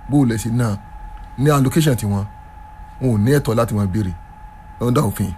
bó o lẹ̀ sí náà ní allocation tiwọn wọn ò ní ẹ̀tọ́ láti máa béèrè lọ́dọ̀ òfin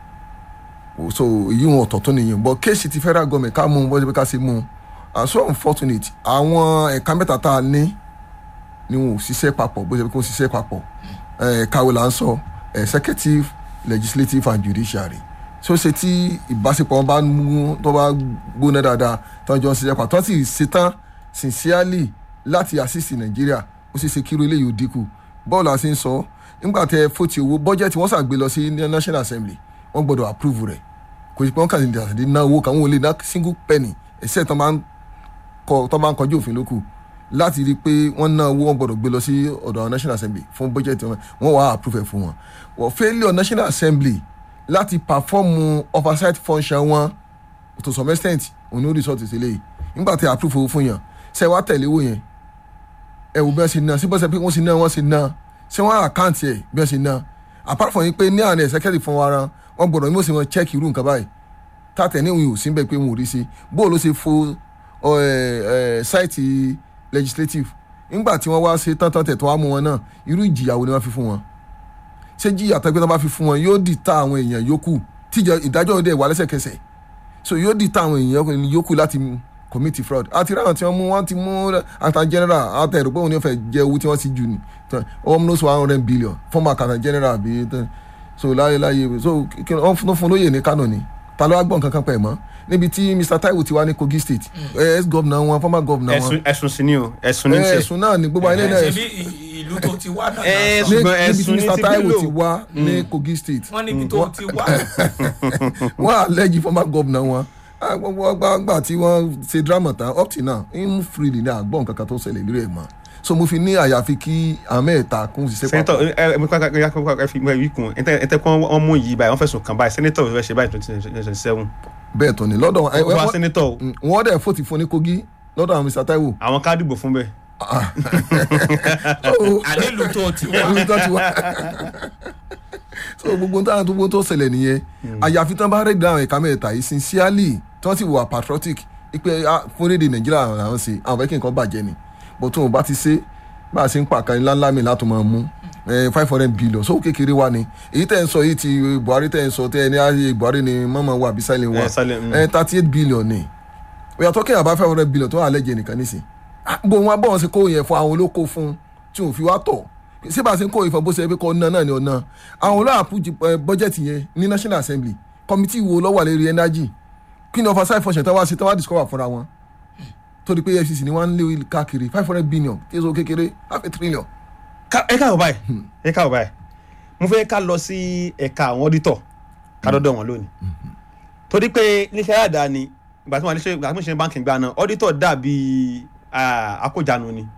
so èyí wọn ọ̀tọ̀ tó nìyẹn but kéèsì ti federal government ká mú un bọ́jú pé ká ṣe mú un and so unfortunate àwọn ẹ̀ka mẹ́ta tá a ní ni wọn ò ṣiṣẹ́ papọ̀ bó ṣe pé kó ṣiṣẹ́ papọ̀ ẹ̀ka wo là ń sọ executive legislative and judiciary so ṣe tí ìbáṣepọ̀ wọn bá mú tó bá gbóná dáadáa tó ń jọ ń ṣiṣẹ́ papọ̀ tó sì ṣetán sincerely láti assist nàìjíríà ó ṣe ṣe kíró eléyìí ò dínkù bọ́ọ̀lù àti ń sọ nígbà tẹ fòtì owó bọ́jẹ̀tì wọ́n ṣàgbé lọ sí national assembly wọ́n gbọ́dọ̀ approve rẹ̀ kò sí pé wọ́n kàn ní àtàdé ná owó kan wọ́n lè ná single penny ẹ̀sẹ̀ tó máa ń kọ tó máa ń kọjú òfin lókù láti rí i pé wọ́n ná owó wọ́n gbọ́dọ̀ gbé lọ sí ọ̀dọ̀ àwọn national assembly fún bọ́jẹ̀tì wọn wọ́n wàá approve ẹ̀ fún wọn wọ́n failure national assembly láti perform oversight function wọn to some extent òní ó result sí eléyìí nígbà tí approve owó fún yàn ṣe wá tẹ̀lé owó yẹn ẹ wò bí wọ́n ṣe ná sí bọ́sẹ̀ pé wọ́n ṣe ná wọ́n ṣe ná ṣé wọ́n àkáǹtì ẹ̀ bí wọ́n ṣe ná apart from yín pé ní àná executive fún wa ran wọ́n gbọ́dọ̀ ní mo sì wọ́n check irú nǹkan báyìí tàtẹ̀ ní òun ò sí bẹ́ẹ̀ pé wọn ò rí sí bó ló ṣe fo sáìtì legislative nígbà tí wọ́n wá ṣe tán tán tẹ̀ tó wá mú wọn náà irú ìjìyàwó ni wọ́n fi fún wọn ṣé jíyà tó gbé tó bá fi fún wọn yóò dì ta àwọn èèyàn yòókù tíjọ ìdájọ́ òde wà lẹ́sẹ̀kẹsẹ̀ so yóò dì ta àwọn èèyàn yòókù láti commit fraud àti ráhùn tí wọ́n mú wọ́n ti mú accountant general àtẹ̀rù pé òun ní fẹ́ jẹ owó tí wọ́n sì jù ní almost one hundred billion former accountant general bí so láyé láyé so wọ́n fún fún lóye ní Kano ni ta ló wá gbọ́n kankan pẹ̀ mọ́ níbi tí Mr Taiwo ti wá ní Kogi state ex governor wọn former governor wọn ẹ̀sùn sí ni o ẹ̀sùn ní tiẹ̀ ẹ̀sùn náà ni gbogbo ayé náà ṣe bí ìlú tó ti wá náà Ẹ, náà sọ. ṣùgbọ́n níbi tí ẹ̀sùn ní Mr ti Taiwo Bello. ti wá ní Kogi state wọ́n níbi tó ti wá wọ́n àlẹ́jì former governor wọn Ah, gbogbo ọgbà tí wọ́n ṣe drama tán up till now ń freely ní àgbọ̀n kankan tó ṣẹlẹ̀ lórí ẹ̀ mọ́ so mo fi ní àyàfi kí àmẹ́ẹ̀ta kún ṣiṣẹ́ sẹ́nitọ̀ papọ̀ ẹ ẹ mi kọ́ ẹ fi ẹ wí kun ẹ tẹ́ ẹ tẹ́ kọ́ wọ́n mú yìí báyìí wọ́n fẹ̀sùn kàn báyìí sẹ́nitọ̀ fẹ́ ṣe báyìí twenty twenty seven bẹ́ẹ̀ tó ni lọ́dọ̀ ẹ- wọ́n wọ́n- sẹ́nitọ̀ o, Mm, wọ́n dẹ̀ fòtì fún ní Kogi lọ́dọ̀ àwọn Mr Taiwo àwọn ká dìbò fún bẹ́ẹ̀. àní ìlú tó ti wá Orí tó ti wá. so gbogbo táwọn tó gbogbo tó ṣẹlẹ̀ nìyẹn àyàfi tán bá rẹ̀ dáhùn ẹ̀ka mẹ́ta yìí sincerely tí wọ́n sì wà patriotic ipe ah, fún rédè Nàìjíríà àwọn ṣe àwọn fẹ́ kí nǹkan bàjẹ́ ni bó tó wọn bá ti ṣe bá a ṣe ń pàkan ńláńlá mi látò máa mú five hundred billion so kékeré wa ni èyí tẹ̀ ń sọ yìí ti Buhari tẹ̀ ń sọ tẹ̀ ní ayé Buhari ni mọ́mọ́ wa àbí silent wa Eh, silent, mm. thirty eight billion ni we are talking about five hundred billion tó wà lẹ́jẹ̀ nìkan nísìn bó wọn bọ́ wọn ṣe kó yẹn fún àwọn olóko fún tí òun fi wá tọ̀ ṣé bá a ṣe ń kó ìfọ̀ bó ṣe pé kọ́ ọ̀nà náà ni ọ̀nà àwọn olóòpù bọ́jẹ̀tì yẹn ní national assembly committee wo ló wà lérí energy kí ni oversight function tí wọ́n wá ṣe tí wọ́n wá discover fúnra wọn torí pé EFCC ni wọ́n ń lé káàkiri five hundred billion tí èso kékeré half a trillion. Ká- ẹ káàbọ̀ báyìí ẹ káàbọ̀ báyìí mo fẹ́ ká lọ sí ẹ̀ka àwọn ọ́dítọ̀ ká dọ́dọ̀ wọn lónìí torí pé níṣẹ́ àdáni ìgbà tí wọ́n ṣe ìgbà tí wọ́n ṣe báńkì gbà náà ọ́dítọ̀ dàbí ah, akójànú ni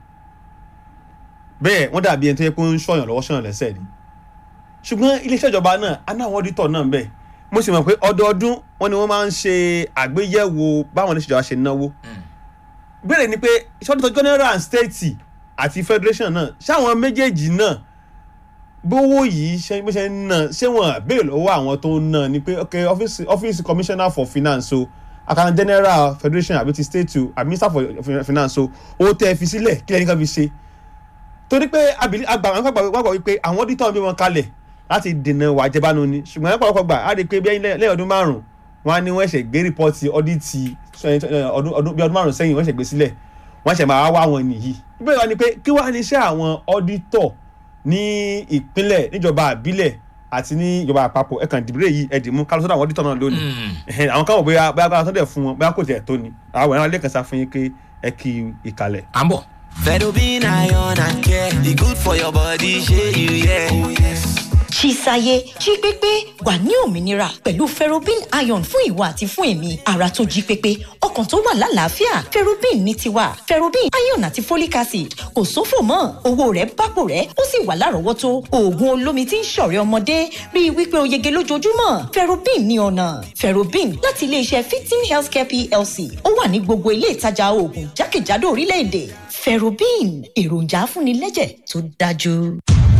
bẹ́ẹ̀ wọ́n dàbí ẹni tó yẹ kó ń ṣọ̀yàn lọ́wọ́ ṣọ̀yàn lẹ́sẹ̀ ni ṣùgbọ́n iléeṣẹ́ ìjọba náà á náà àwọn ọ́dítọ̀ náà ń bẹ mo sì mọ̀ pé ọdọọdún wọn ni wọ́n máa ń ṣe àgbéyẹ̀wò báwọn oníṣẹ́ ìjọba ṣe náwó béèrè ni pé ìṣọ́dítọ̀ general and state àti federation náà ṣáwọn méjèèjì náà bówó yìí ṣe bó ṣe ń ná ṣé wọn béèrè lọ́wọ́ àwọn tó ń ná ni pé ok ọ́fíìsì ọ́fíìsì commissioner for finance o accountant general federation àbí ti state o àbí minister for finance o owó tẹ́ ẹ fi sílẹ̀ kí lẹ́yìn kan fi ṣe torí pé abìlí àgbà àwọn àgbà wàgbà wípé àwọn auditor bí wọn kalẹ̀ láti dènà wà jẹbánu ni ṣùgbọ́n ẹ̀ pọ̀lọpọ̀ gbà á rí i pé bí lẹ́yìn ọdún márùn-ún wọn á ní wọ́n ṣẹ̀ gbé rìpọ́ọ̀tì ọ́dítì ọdún ọdún bí ọdún márùn-ún sẹ́yìn wọ́n ṣẹ̀ gbé sílẹ̀ wọ́n ṣẹ̀ máa wá wọn nìyí ìbéèrè wa ni pé kí wàá ní iṣẹ́ àwọn auditor ní ìpínlẹ̀ níjọba àbílẹ̀ àti ní ìjọba àpapọ̀ ẹ̀kan ìdìbò yìí ẹ̀dìmú kálọ́ sọ́dọ̀ àwọn auditor náà lónìí Ẹ̀hẹ́n, àwọn káwọn bóyá bóyá bóyá sọ́dọ̀ fún wọn bóyá kò tiẹ̀ tó ni àwọn ẹ̀rọ alẹ́ kan sá fún yín pé ẹ kí ìkàlẹ̀. à ń bọ̀. Fedobin iron and care, e good for your body, shey you yeah. Oh yes. Chisaye jí pépé wà ní òmìnira pẹ̀lú ferrobin iron fún ìwọ àti fún èmi ara tó jí pépé ọkàn tó wà lálàáfíà ferrobin ní tiwa ferrobin iron àti folic acid kò sófò mọ́ owó rẹ̀ bápò rẹ̀ ó sì wà lárọ̀ọ́wọ́tó oògùn olómi tí ń ṣọ̀rẹ́ ọmọdé rí i wípé o yege lójoojúmọ́ ferrobin ní ọ̀nà ferrobin láti iléeṣẹ́ fifteen healthcare plc ó wà ní gbogbo ilé ìtajà oògùn jákèjádò orílẹ̀-èdè ferrobin èròjà afúnilẹ́jẹ̀ tó dájú.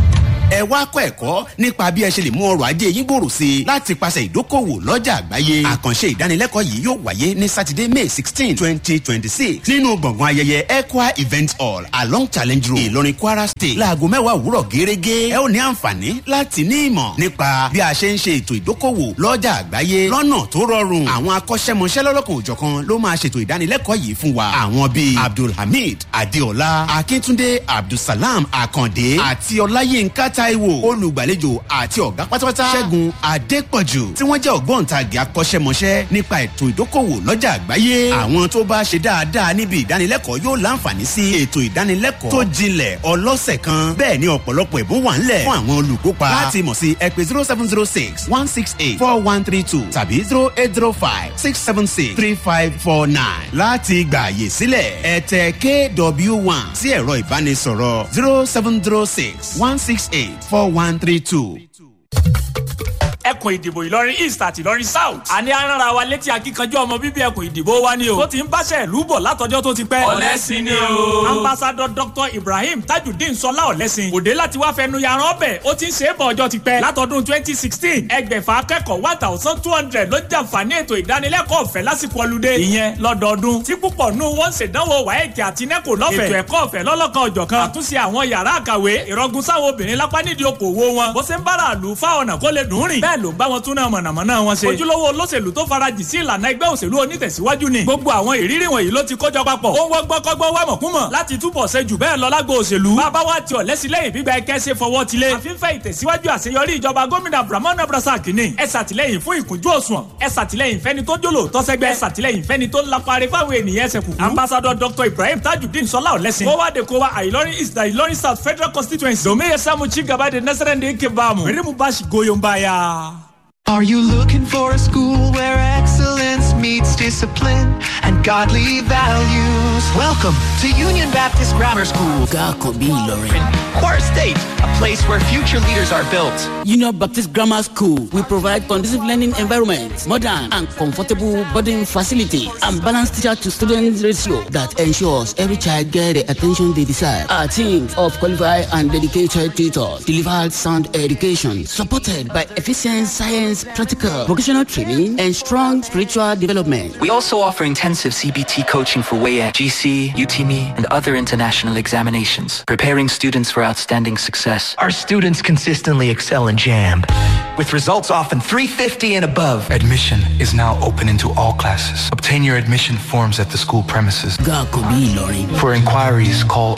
ẹ wá kọ́ ẹ̀kọ́ nípa bí ẹ ṣe lè mú ọrọ̀ ajé yín gbòòrò sí i láti pàṣẹ ìdókòwò lọ́jà àgbáyé àkànṣe ìdánilẹ́kọ̀ọ́ yìí yóò wáyé ní sátidé may sixteen twenty twenty six nínú gbọ̀ngàn ayẹyẹ equa event hall along challenge road ìlọrin kwara state láago mẹ́wàá òwúrọ̀ gẹ́gẹ́ ẹ ó ní àǹfààní láti ní ìmọ̀ nípa bí a ṣe ń ṣe ètò ìdókòwò lọ́jà àgbáyé lọ́nà tó rọrùn àwọn akọ́ṣẹ́mọṣẹ́ lọ́lọ́kan òjọ̀kan ló máa ṣètò ìdánilẹ́kọ̀ọ́ yìí fún wa àwọn bíi abdulhamid adeola akíntúndé abdulsalam akande àti ọláyínká taiwo olùgbàlejò àti ọ̀gá pátápátá ṣẹ́gun adépọ̀jù tí wọ́n jẹ́ ògbóǹtagì akọ́ṣẹ́mọṣẹ́ nípa ètò ìdókòwò lọ́jà àgbáyé àwọn tó bá ṣe dáadáa níbi ìdánilẹ́kọ̀ọ́ yóò láǹfààní sí ètò ìdánilẹ́kọ̀ọ́ tó jinlẹ̀ ọlọ́sẹ̀ kan bẹ́ẹ̀ ni ọ̀pọ̀lọpọ̀ ẹ̀bùn wà ńlẹ̀ fún àwọn olùkópa láti mọ̀ sí ẹ pé zero seven zero six one six eight four one three two tàbí zero eight zero five six seven six three five four nine láti gbà àyè sílẹ̀ ẹ tẹ kw one sí ẹ̀rọ ìbánisọ̀rọ̀ zero seven zero six one six eight four one three two. ẹkùn ìdìbò ìlọrin east àti ìlọrin south. àní arára wa létí akíkanjú ọmọ bíbí ẹkùn ìdìbò wa ni o. tó ti ń báṣẹ ìlú bọ̀ látọjọ́ tó ti pẹ́. Ọ̀lẹ́sìn ni o. ambassadọ dr ibrahim tajudeen sọlá ọ̀lẹ́sìn. òde láti wá fẹnu yaran ọbẹ̀ ó ti ń ṣe é bọ̀ ọjọ́ ti pẹ́. látọdún twenty sixteen ẹgbẹ̀fà akẹ́kọ̀ọ́ one thousand two hundred ló jàǹfààní ètò ìdánilẹ́kọ̀ọ́ ọ̀fẹ́ lásìkò ọlùdé. ìyẹn lọ́dọọdún tí púpọ̀ nù wọ́n ṣèdánwò wáyẹ̀kì àti nẹ́kò lọ́fẹ̀ẹ́. ètò ẹ̀kọ́ ọ̀fẹ́ lọ́lọ́kan ọ̀jọ̀kan. àtúnṣe àwọn yàrá àkàwé ìrọ̀gùn sáwọn obìnrin lápá nídìí okòwò wọn. bó ṣe ń bára àlù fáwọn ọ̀nà kó lè dùn rìn. bẹ́ẹ̀ ló ń bá wọn tún náà mọ̀nàmọ́ná wọn ṣe. ojúlówó olóṣèlú tó farajì sí ìlànà ẹgbẹ́ òṣèlú onítẹ̀síwájú ni. gbogbo àwọn ìrírí wọ̀nyí ló ti kójọ papọ̀. ó ń wọ́gbọ́n kọ́gbọ́n wá mọ̀kúmọ̀ láti túbọ̀ ṣe jù bẹ́ẹ̀ lọ lágbo òṣèlú. bàbá wa ti ọ̀lẹ́sílẹ̀yìn gbígba ẹkẹ́ ṣe fọwọ́ tilé. àfihàn ìtẹ̀síwájú àṣeyọrí ìjọba gómìnà abdulrahman abdulrasaq ni. ẹ ṣàtìlẹ́yìn fún ìkúnjú òṣùwọ̀n. ẹ ṣàtìlẹ́yìn fẹ́ni tó jòlò tọ́sẹ́gbẹ́. ẹ ṣàtìlẹ́yìn fẹ́ni tó lapare fáwọn ènìyàn ẹsẹ̀ kùkú. ambassadọ dr ibrahim tajudeen sọlá ọ̀lẹ́sìn. kó wá de kó wa àìlọrin east àìlọrin south federal constituency. domiye samu chigaba de nasarende kebamu. rimu bashi goyombaya. Are you looking for a school where excellence meets discipline and godly values? Welcome to Union Baptist Grammar School. Gakobi Ilorin. Core State, a place where future leaders are built. Union Baptist Grammar School will provide conducive learning environment, modern and comfortable boarding facilities, and balanced teacher to student ratio that ensures every child get the attention they desire. Our team of qualified and dedicated tutors deliver sound education supported by efficient science, practical, vocational training, and strong spiritual development. We also offer intensive CBT coaching for WAEC, GC, UTME, and other international examinations, preparing students for outstanding success. Our students consistently excel in JAMB, with results often 350 and above. Admission is now open into all classes. Obtain your admission forms at the school premises. Gakobi Ilorin. For inquiries, call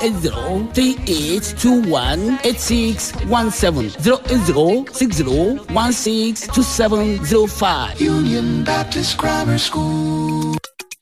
08038218617 08060162705. Union Baptist Grammar School.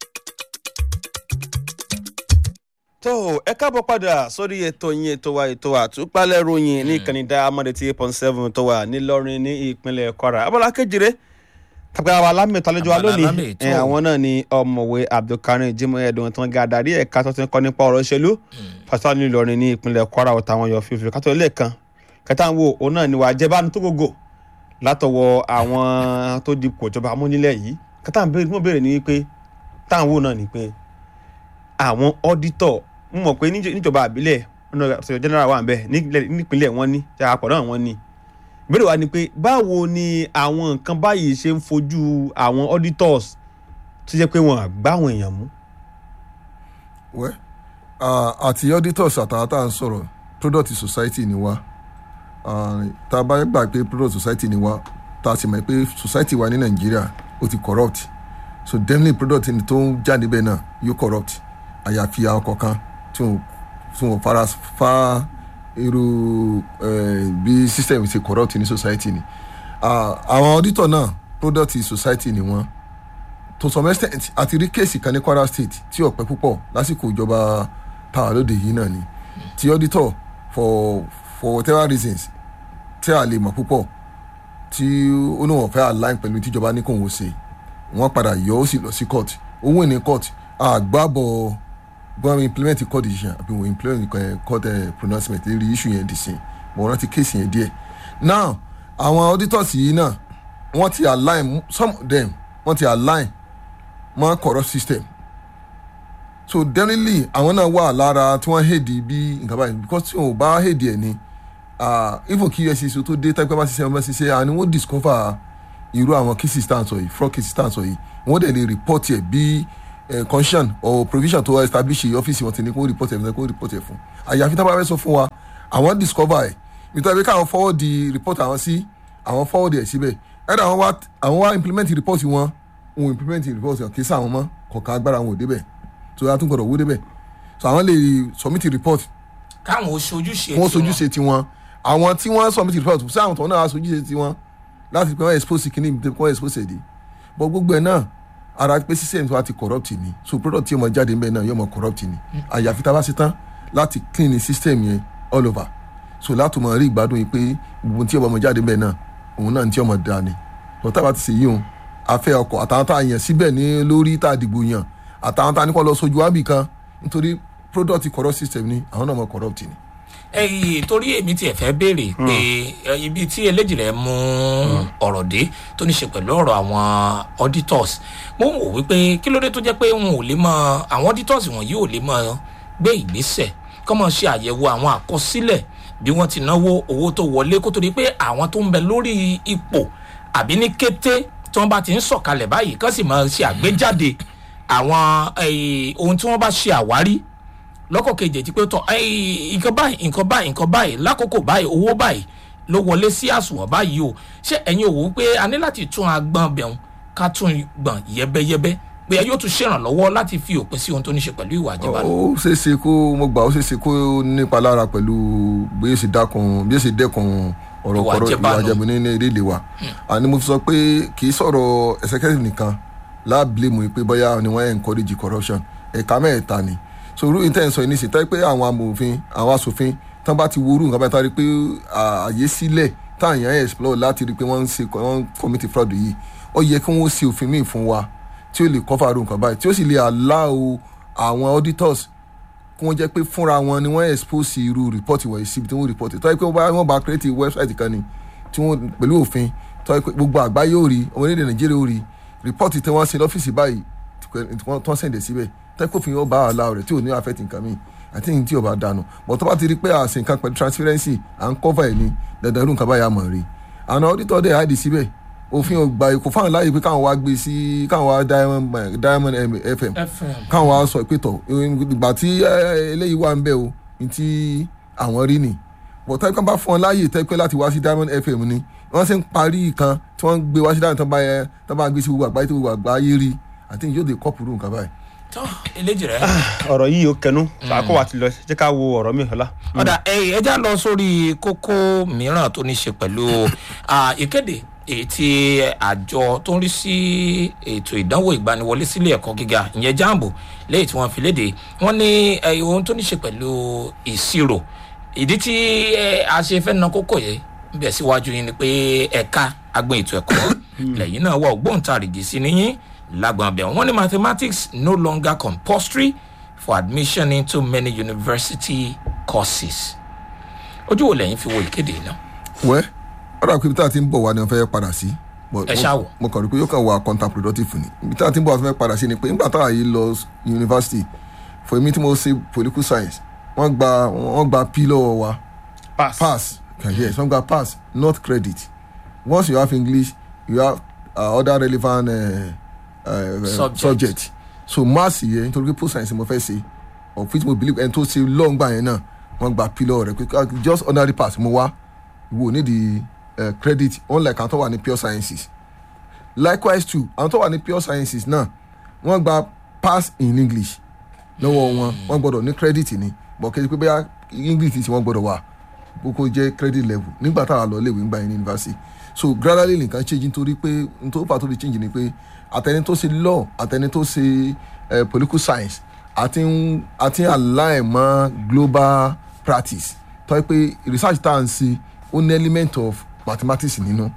tó ẹ káàbọ̀ padà sórí ètò yín ètò wa ètò àtúpalẹ̀ ròyìn ní ìkànnì diamond eight point seven tó wà nílọrin ní ìpínlẹ̀ kwara abala kejìlé tàbí àwọn alámìtọ́ àlejò wa lónìí ẹ, àwọn náà ni ọmọwé abdulkarim jimoh ẹdùn tó ń ga adarí ẹ̀ka tó ti ń kọ́ nípa ọ̀rọ̀ ìṣèlú pásítọ̀ nílọrin ní ìpínlẹ̀ kwara ọ̀tá àwọn yọ fífi kátó ilé kan kẹta ń wo òun náà ni wàá jẹ́ bánu tó gògò látọwọ́ àwọn tó dipò ìjọba amúnilẹ̀ yìí kẹta ń béèrè ní wípé táwọn wò náà ni pé àwọn ọ́dítọ̀ ń mọ̀ pé níjọ- níjọba àbílẹ̀ ọ̀nà ọ̀sẹ̀ general wà ń bẹ̀ nílẹ̀- nípínlẹ̀ wọn ní ṣàpọ̀ náà wọn ní. ìbéèrè wa ni pé báwo ni àwọn nǹkan báyìí ṣe ń fojú àwọn auditors tó jẹ́ pé wọ́n á gbá àwọn èèyàn mú. wẹ́ ah, àti auditors àtàwọn tá à ń sọ̀rọ̀ product society ni wá Ah, tá a bá gbà pé product society ni wá tá a sì mọ̀ pé society wa ní nàìjíríà ó ti corrupt so definitely product ni tó ń jáde bẹ́ẹ̀ náà yóò corrupt àyàfi àwọn kọ̀ọ̀kan tí wọ́n tí wọ́n fara fa irú eh, bí system ṣe corrupt ní society ni Ah, àwọn auditor náà product society ni wọ́n to some extent àti rí kéèsì kan ní kwara state tí ọ̀pẹ púpọ̀ lásìkò ìjọba táwa lóde yìí náà ni tí auditor for for whatever reasons tí a lè mọ̀ púpọ̀ tí ó ní wọ́n fẹ́ align pẹ̀lú tíjọba ní kò wọ́n ṣe wọ́n padà yọ ó sì lọ sí court owó ní court àgbàbọ̀ bọ́n implement court decision àbí wọ́n implement eh, court eh, pronouncement lérí issue yẹn dì sí mo rántí kéèsì yẹn díẹ̀ now àwọn auditors yìí náà wọ́n ti align some of them wọ́n ti align mọ́ corrupt system so definitely àwọn náà wà lára tí wọ́n hèdì bí nǹkan báyìí because tí wọn ò bá hèdì ẹ̀ ni ah, even kí efcc tó dé tẹ́pẹ́ bá ṣiṣẹ́ ọmọ ṣiṣẹ́ àni wọ́n discover irú àwọn cases tá à ń sọ yìí fraud cases tá à ń sọ yìí wọ́n dẹ̀ lè report ẹ̀ bí eh, conscience or provision tó establish ọ́fíìsì wọn ti ní kó report ẹ̀ fún ẹ kó report ẹ̀ fún àyàfi tá a bá fẹ́ sọ fún wa àwọn discover ẹ̀ nítorí pé káwọn forward the report àwọn sí àwọn forward ẹ̀ síbẹ̀ ẹ̀rọ àwọn wá àwọn wá implement report wọn òun implement report wọn kì í sá àwọn mọ́ kọ̀ọ̀kan agbára wọn ò débẹ̀ tó a tún gbọ́dọ̀ wó débẹ̀ so àwọn lè submit report káwọn ó ṣojúṣe wọ́n tiwọn. sojúṣe tiwọn àwọn tí wọ́n submit report sí àwọn tó náà sojúṣe tiwọn láti pé wọ́n expose kìíní ibi tí wọ́n expose èdè but gbogbo ẹ̀ náà ara pé system tí wọ́n ti corrupt ni so product tí yóò mọ jáde ńbẹ náà yóò mọ corrupt ni àyàfi tá a bá ṣe tán láti clean the system yẹn all over so láti mọ rí ìgbádùn yìí pé gbogbo tí yóò mọ jáde ńbẹ náà òun náà ní tí yóò mọ da ni but tá a bá ti ṣe yí òun afẹ́ ọkọ̀ àtàwọn tá a yàn síbẹ̀ ní lórí tá a dìbò yàn àtàwọn tá a ní kọ́ lọ sojú wábì kan nítorí product corrupt system ni àwọn náà mọ corrupt ni. ẹyìn torí èmi tiẹ̀ fẹ́ béèrè pé ẹ, ibi tí eléjì rẹ̀ mú ọ̀rọ̀ dé tó ní ṣe pẹ̀lú ọ̀rọ̀ àwọn auditors mo ń wò wípé kí ló dé tó jẹ́ pé wọn ò lè mọ àwọn auditors wọ̀nyí ò lè mọ gbé ìgbésẹ̀ kọ́ mọ̀ ṣe àyẹ̀wò àwọn àkọsílẹ̀ bí wọ́n ti náwó owó tó wọlé kó tó di pé àwọn tó ń bẹ lórí ipò àbí ní kété tí wọ́n bá ti ń sọ̀kalẹ̀ báyìí kán sì máa ṣe àgbéjáde àwọn eh, ohun tí wọ́n bá ṣe àwárí lọ́kọ̀ kejì ti pé tọ́ ẹ́ẹ́, nǹkan báyìí nǹkan báyìí nǹkan báyìí lákòókò báyìí owó báyìí ló wọlé sí àsùnwọ̀n báyìí o ṣé ẹ̀yin ò wò ó pé a ní láti tún agbọ̀n bẹ̀rùn ká tún gbọ̀n yẹ́bẹ́yẹ́bẹ́ pé ẹ yóò tún ṣèrànlọ́wọ́ láti fi òpin sí ohun tó ní ṣe pẹ̀lú ìwà àjẹbánu. ó ṣeé ṣe kó mo gbà ó ṣeé ṣe kó nípa lára pẹ̀lú bí ó ṣe dákun bí ó ṣe dẹ́kun ọ̀rọ̀ Ìwà kọ̀rọ̀ àjẹbánu. ìwà àjẹbánu ní ilé ìlé wa àní mo fi sọ pé kì í sọ̀rọ̀ executive nìkan láàbìlẹ̀mù pé bóyá ni wọ́n encourage corruption ẹ̀ka mẹ́ẹ̀ta ni so irú intention yìí ní sèta pé àwọn amòfin àwọn asòfin tán bá ti worú nǹkan bá ta rí pé ààyè sílẹ̀ táwọn èèyàn explore láti rí pé wọ́n ń ṣe wọ́n ń commit fraud yìí ó yẹ kí wọ́n ṣe òfin míì fún wa tí ó lè cover irú nǹkan báyìí tí ó sì lè allow àwọn auditors kí wọ́n jẹ́ pé fúnra wọn ni wọ́n expose irú report wọ̀nyí síbi tí wọ́n report tó yẹ pé wọ́n bá- wọ́n bá create website kan ni tí wọ́n pẹ̀lú òfin tó yẹ pé gbogbo àgbáyé ò rí ọmọ orílẹ̀ nàìjíríà ò rí report tí wọ́n ṣe lọ́fíìsì báyìí tí wọ́n tán sẹ̀ǹdẹ̀ síbẹ̀ tó yẹ pé òfin yóò bá àlá rẹ̀ tí ò ní affect nǹkan mi àti ní tí ò bá dànù but tó bá ti rí pé àṣẹ nǹkan pẹ̀lú transparency à ń cover ẹ̀ ni dandan irú nǹkan báyà mọ̀ rí àwọn auditor dẹ̀ hide síbẹ̀ òfin ò gbà kò fáwọn láàyè pé káwọn wá gbé sí káwọn wá diamond diamond fm káwọn wá sọ pé tọ ìgbà tí eh, eléyìí wà ń bẹ o ní tí àwọn rí ni but tẹ́pẹ́ bá fún ọ láàyè tẹ́pẹ́ láti wá sí diamond fm ni wọ́n sì ń parí kan tí wọ́n ń gbé wá sí diamond tán bá yẹ tán bá gbé sí gbogbo àgbáyé tí gbogbo àgbáyé rí àti yóò dé kọ́pù rú nǹkan báyìí. tọ́ eléjì rẹ̀. ọ̀rọ̀ yìí ó kẹnu àkó wa ti lọ jẹ́ ká wo ọ̀rọ̀ mi ọ̀la. ọ̀dà ẹ ẹ já lọ sórí kókó mìíràn tó ní ṣe pẹ̀lú ah, ìkéde èyí tí àjọ tó ń rí sí ètò ìdánwò ìgbaniwọlé sílé ẹ̀kọ́ gíga ìyẹn jambo lẹ́yìn tí wọ́n fi léde wọ́n ní eh, ohun tó ní ṣe pẹ̀lú ìṣirò ìdí tí eh, a ṣe fẹ́ na kókó yẹn bẹ̀ síwájú yín ni pé ẹ̀ka agbọn ètò ẹ̀kọ́ lẹ́yìn náà wà ògbóǹtarìgì sí níyìn lágbọn abẹ wọn ní mathematics no longer compulsory for admission into many university courses ojú wo lẹ́yìn fi wo ìkéde náà. wẹ́ ọ̀rọ̀ àpò ibi tá a ti ń bọ̀ wá ni wọ́n fẹ́ padà sí. But Ẹ mo- ṣáà wò. mo kàn rí pé yóò kàn wá counterproductive ni ibi tá a ti ń bọ̀ wá fẹ́ padà sí ni pé nígbà táwa yìí lọ university for èmi tí mo ṣe political science wọ́n gba wọ́n gba p lọ́wọ́ wa pass pass okay, yes wọ́n gba pass not credit once you have english you have uh, other relevant uh, uh, Subject. subject. subject so maths yẹn nítorí pé post science mo fẹ́ ṣe of which mo believe ẹni tó ṣe long gbà yẹn náà wọ́n gba p lọ́wọ́ rẹ̀ pé ah, just ordinary pass mo wá wo ní di uh, credit unlike àwọn tó wà ní pure sciences likewise too àwọn tó wà ní pure sciences náà wọ́n gba pass in english lọ́wọ́ wọn wọ́n gbọ́dọ̀ ní credit ni but kí ẹ pé bóyá english tí wọ́n gbọ́dọ̀ wà kókó jẹ́ credit level nígbà táwa lọ léwu nígbà yẹn ní university so gradually nǹkan change nítorí pé nítorí pàtó fi change ni pé àtẹni tó ṣe law àtẹni tó ṣe eh, political science àti ń àti ń align mọ́ global practice tó yẹ pé research tá à ń ṣe ó ní element of mathematics nínú.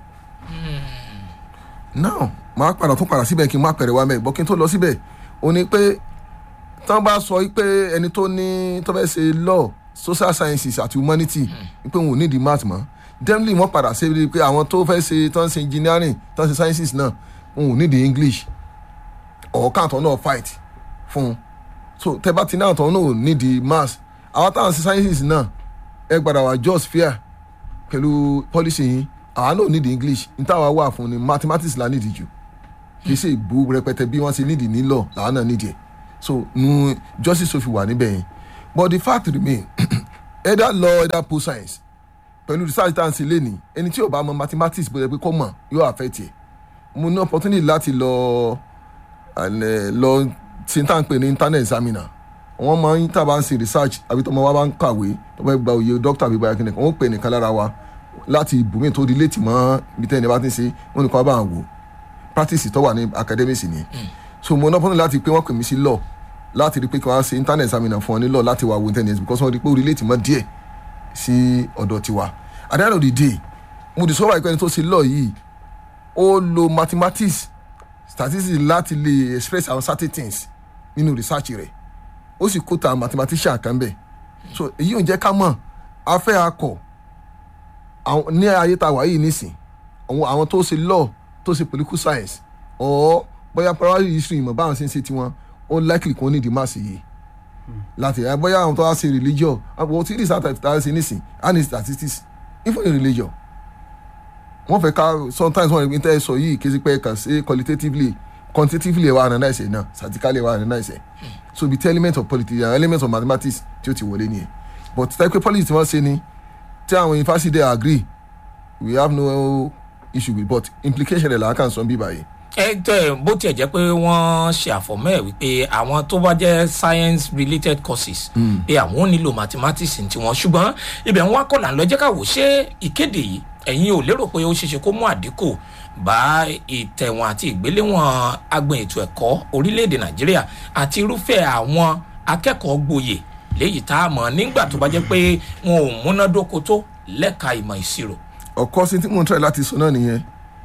now màá padà tún padà síbẹ̀ kí n má pẹ̀rẹ̀ wá mẹ́ bọ́ kí n tó lọ síbẹ̀ ó ní pé tán bá sọ pé ẹni tó ní tó fẹ́ ṣe law social sciences àti humanity pé òun ò ní di math mọ́ definitely wọ́n padà ṣe pé àwọn tó fẹ́ ṣe tán ṣe engineering tán ṣe sciences náà òun ò ní di english ọ̀ọ́kàntàn náà fight fún un so tẹ bá ti náà tán náà ò ní di math àwọn táwọn ṣe sciences náà ẹ gbàdá wà just fair pẹ̀lú policy yín àwa náà need english n táwa wà fún ni mathematics la need jù kì í ṣe ìbú rẹpẹtẹ bí wọ́n ṣe need nílò làwa náà need ẹ̀ so nu justice sofi wà níbẹ̀ yẹn but the fact remain either law either post science pẹ̀lú research tá à ń ṣe lénìí ẹni tí ò bá mọ mathematics bó ṣe pé kó mọ̀ yóò affect ẹ̀ mo ní opportunity láti lọ and, eh, lọ tí n tá à ń pè ní internet examiner wọ́n máa ń tàbá ń ṣe research àbí tọmọ wa bá ń kàwé tó bá gba òye doctor àbí báyà kìnìkan wọ́n pè nìkan lára wa láti ibùmí tó relate mọ́ ibi tẹ́ni bá ti ń ṣe wọ́n nìkan bá ń wò practice tó wà ní academics ni so mo ní opportunity láti pé wọ́n pè mí sí law láti rí pé kí wọ́n ṣe internet examiner fún ọ ní law láti wà wo internet because wọ́n rí pé ó relate mọ́ díẹ̀ sí ọ̀dọ̀ tiwa at the end of the day mo discover ìpẹ́ni tó ṣe law yìí ó lo mathematics statistics láti lè express àwọn certain things nínú research rẹ̀ ó sì kó ta mathematician kan bẹ̀ so èyí ò jẹ́ ká mọ̀ afẹ́ akọ̀ àwọn- ní ayé tá a wà yìí nísìn àwọn àwọn tó ṣe law tó ṣe political science or bóyá primary history ìmọ̀ báwọn ṣe ń ṣe tiwọn ó likely kò ní di mass yìí láti ẹ bóyá àwọn tó wá ṣe religion àwọn tí research tá a ṣe nísìn and the statistics even in religion wọ́n fẹ́ ká sometimes wọ́n rí tẹ́ ẹ sọ yìí kí ẹ sì pé kàn sí qualitatively quantitatively ẹ̀ wá analyse ẹ̀ náà statistically ẹ̀ wá analyse ẹ̀ so be the element of politics and element of mathematics tí ó ti wọlé nìyẹn but tẹ́pẹ́ politics tí wọ́n ṣe ni tí àwọn university dey agree we have no issue with but implication rẹ̀ làákàn sọ bí báyìí. ẹ tẹ bó tiẹ̀ jẹ́ pé wọ́n ṣe àfọ̀mọ́ ẹ̀ wípé àwọn tó bá jẹ́ science related courses pé àwọn ò nílò mathematics ní tiwọn ṣùgbọ́n ibẹ̀ ń wá kọ́ là ń lọ jẹ́ ká wò ṣé ìkéde yìí ẹ̀yin ò lérò pé ó ṣeéṣe kó mú àdínkù bá ìtẹ̀wọ̀n àti ìgbéléwọ̀n agbọn ètò ẹ̀kọ́ orílẹ̀-èdè nàìjíríà àti irúfẹ́ àwọn akẹ́kọ̀ọ́ gboyè léyìí tá a mọ̀ nígbà tó bá jẹ́ pé wọn ò múnádóko tó lẹ́ka ìmọ̀ ìṣirò. ọ̀kọ́ sí tí mo ń try láti sọ náà nìyẹn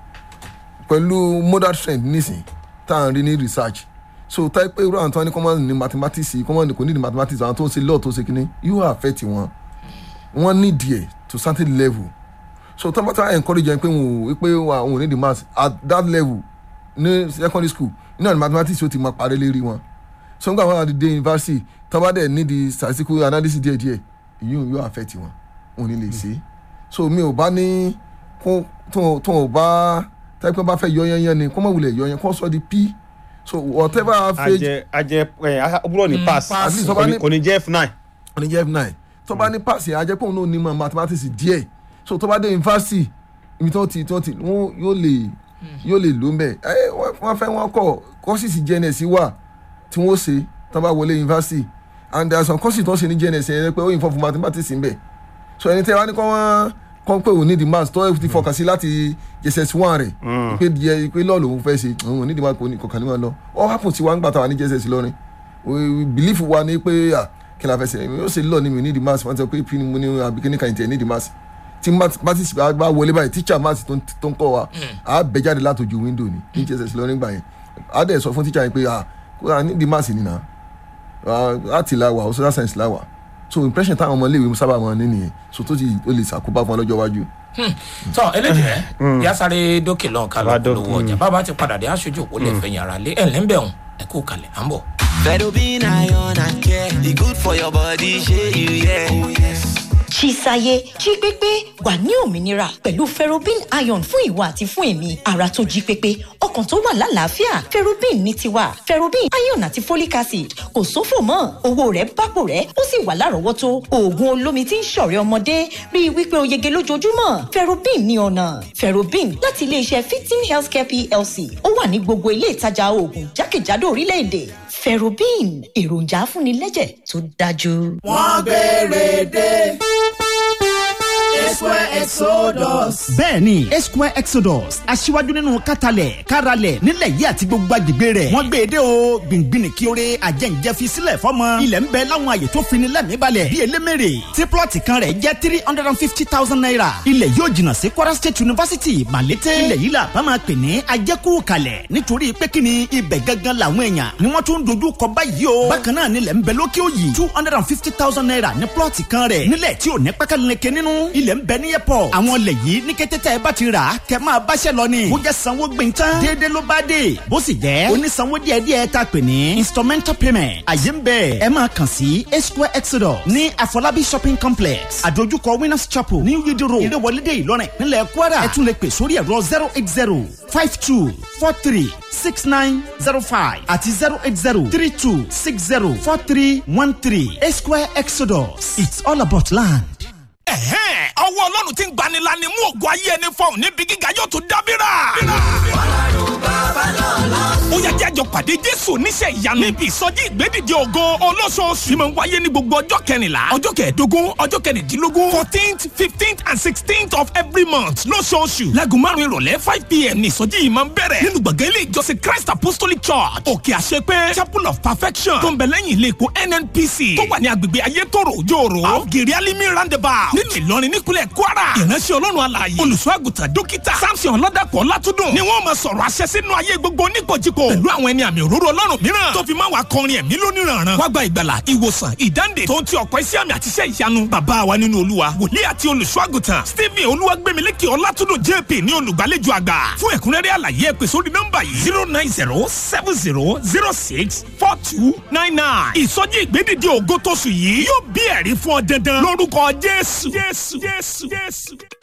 pẹ̀lú modern trend nísìn tá à ń rí ní research so táyé pé irú àwọn tó wá ní common ní mathematics common kò ní ní mathematics àwọn tó ń ṣe law tó ń ṣe kínní yóò affect wọn wọn ní díẹ̀ to certain level so tó bá tó encourage yẹn pé wọn ò pé wọn ò ní the maths at that level ní secondary school iná ní mathematics yóò ti máa parí lérí wọn so nígbà wọn àti dé university tó bá dẹ̀ ní the statistical analysis díẹ̀ díẹ̀ èyí yóò affect wọn wọn ò ní lè ṣe so mi ò bá ní kó tó tó ò bá tẹ́pẹ́ bá fẹ́ yọ yẹn yẹn ni kó má wulẹ̀ yọ yẹn kó sọ di p so whatever phase ajẹ ajẹ ẹ ọbúrò ní pass At least tó bá ní- kò ní jẹ́ f nine. ní jẹ́ f9 tó bá ní pass yẹn ajẹ́ pé òun náà ní mọ̀ mathematics díẹ̀ so tó bá dé university ibi tó ti tó ti wọ́n yóò lè yóò lè lò ń bẹ̀ ẹ wọ́n- wọ́n fẹ́ wọ́n kọ́ courses jns wà tí wọ́n ṣe tó bá wọlé university and there are some courses tó ń ṣe ní jns yẹn pé ó yìn fún fún mathematics ń bẹ̀ so ẹni tẹ́ wá ní kọ́ wọ́n kọ́ pé òun ní the maths tó ti fọkàn sí láti jss one rẹ̀ pé díẹ̀ pé lọ́ọ̀ lòun fẹ́ ṣe òun ní the maths kò ní kọ̀ọ̀kan ní wọn lọ all happen sí wa ń gbà tá wà ní jss lọ́rin we believe wa ni pé ah kí la fẹ́ ṣe yóò ṣe lọ ni mi ní the maths wọ́n ti sọ pé pin mo ní àbí kíní kan ìtẹ̀ ní the maths tí maths bá bá wọlé báyìí teacher maths tó ń tó ń kọ́ wa á bẹ jáde látòjú window ni ní jss lọ́rin gbà yẹn á dẹ̀ sọ fún teacher yẹn pé ah kó a ní the maths nìyà láti la wà social science la wà so impression táwọn ọmọ iléèwé sábà máa ní nìyẹn so tó ti ó lè ṣàkóbá fún ọ lọ́jọ́ iwájú. tọ eléjì rẹ yá sáré dókè lọ́n ká Bá lọ́kọ́ dó- lówó ọjà bàbá ti padà dé aṣojú òpó lè fẹ̀yìn ara lé ẹ̀ lẹ́ńbẹ̀hùn ẹ̀ kú kalẹ̀ à ń bọ̀. Fedobin iron and care. The good for your body, share you, yeah. Oh, yes. Chisaye jí pépé wà ní òmìnira pẹ̀lú ferrobin iron fún ìwà àti fún èmi ara tó jí pépé ọkàn tó wà lálàáfíà ferrobin ní tiwa ferrobin iron àti folic acid kò sófò mọ́ owó rẹ̀ bápò rẹ̀ ó sì wà lárọ̀ọ́wọ́tó oògùn olómi tí ń ṣọ̀rẹ́ ọmọdé rí i wípé o yege lójoojúmọ́ ferrobin ní ọ̀nà ferrobin láti iléeṣẹ́ fifteen healthcare plc ó wà ní gbogbo ilé ìtajà oògùn jákèjádò orílẹ̀-èdè ferrobin èròjà afúnilẹ́jẹ̀ tó dájú. wọ́n gbére dé. Esquare Exodus. bẹ́ẹ̀ni esquare exodus aṣíwájú nínú kátàlẹ̀ káralẹ̀ nílẹ̀ yìí àti gbogbo agbègbè rẹ̀ wọ́n gbé e dé o gbìngbìn kí oore àjẹǹjẹ fi sílẹ̀ fọ́mọ ilẹ̀ ń bẹ láwọn àyè tó fini lẹ́mìí balẹ̀ bíi elémèrè tí plọ̀tì kan rẹ̀ jẹ́ three hundred and fifty thousand naira ilẹ̀ yóò jìnnà sí kwara state university malete ilẹ̀ yìí la bá máa pè ní ajẹ́kù kalẹ̀ nítorí pé kí ni ibẹ̀ gangan làwọn èèyàn ni wọ́n tún dojú kọ báyìí o bákan náà nílẹ̀ ń bẹ lókè òyì two hundred and fifty thousand naira ní plọ̀tì kan rẹ̀ nílẹ̀ tí ò ní pákáleke nínú ilẹ̀ ń bẹ ní airport pọ̀ àwọn ilẹ̀ yìí ní kété tẹ́ ẹ bá ti rà á kẹ́ máa báṣẹ́ lọ ni bó jẹ́ sanwó gbẹ̀ntán déédéé ló bá dé bó sì jẹ́ onísanwó díẹ̀díẹ̀ tá a pè ní instrumental payment àyè ń bẹ̀ ẹ máa kàn sí a square exodus ní àfọlábí shopping complex àdójúkọ winners chapel ní yídí road ìrẹ́wọlédè ìlọrin nílẹ̀ kwara ẹ tún lè pè sórí ẹ̀rọ zero eight zero five two four three six nine zero five àti zero eight zero three two six zero four three one three a square exodus it's all about land. ẹ̀hẹ́n ọwọ́ ọlọ́run ti ń gbanilani mú ògùn ayé ẹni fọ̀hún níbi gíga yóò tún dábìrà. ó yá jẹ́ àjọ pàdé jésù oníṣẹ́ ìyanu níbi ìsọjí ìgbédìde ògo olóṣooṣù tí mo ń wáyé ní gbogbo ọjọ́ kẹrìnlá ọjọ́ kẹẹ̀ẹ́dógún ọjọ́ kẹrìndínlógún fourteenth fifteenth and sixteenth of every month lóṣooṣù láago márùn ìrọ̀lẹ́ five pm ní ìsọjí yìí máa ń bẹ̀rẹ̀ nínú gbọ̀ngàn ilé ìjọsìn christ apostolic church òkè àṣepé chapel of perfection tó ń bẹ lẹ́yìn ilé epo nnpc tó wà ní agbègbè ayétòrò òjòòrò àgèrè alimi roundabout nínú ìlọrin nípínlẹ̀ kwara ìránṣẹ́ ọlọ́run alààyè olùṣọ́ àgùntàn dókítà samson ọlọ́dàpọ̀ látúndùn ni wọ́n máa sọ̀rọ̀ àṣẹ sínú ayé gbogbo oníkojúko pẹ̀lú àwọn ẹni àmì òróró ọlọ́run mìíràn tó fi máa wà kọrin ẹ̀mí lóníranran wá gba ìgbàlà ìwòsàn ìdáǹdè tó ń ti ọ̀pọ̀ iṣẹ́ àmì àti iṣẹ́ ìyanu bàbá wa nínú olúwa wòlíì àti olùṣọ́ àgùntàn stephen olúwagbèmílékè ọlátúndùn jp ní olùgbàlejò àgbà fún ẹ̀kúnrẹ́rẹ́ àlàyé ẹ pè sórí nọ́mbà yìí zero nine zero seven zero zero six four two nine nine ìsọjí ìgbédìde ògo tóṣù yìí yóò bí ẹ̀rí fún ọ dandan lórúkọ jésù jésù jésù jésù.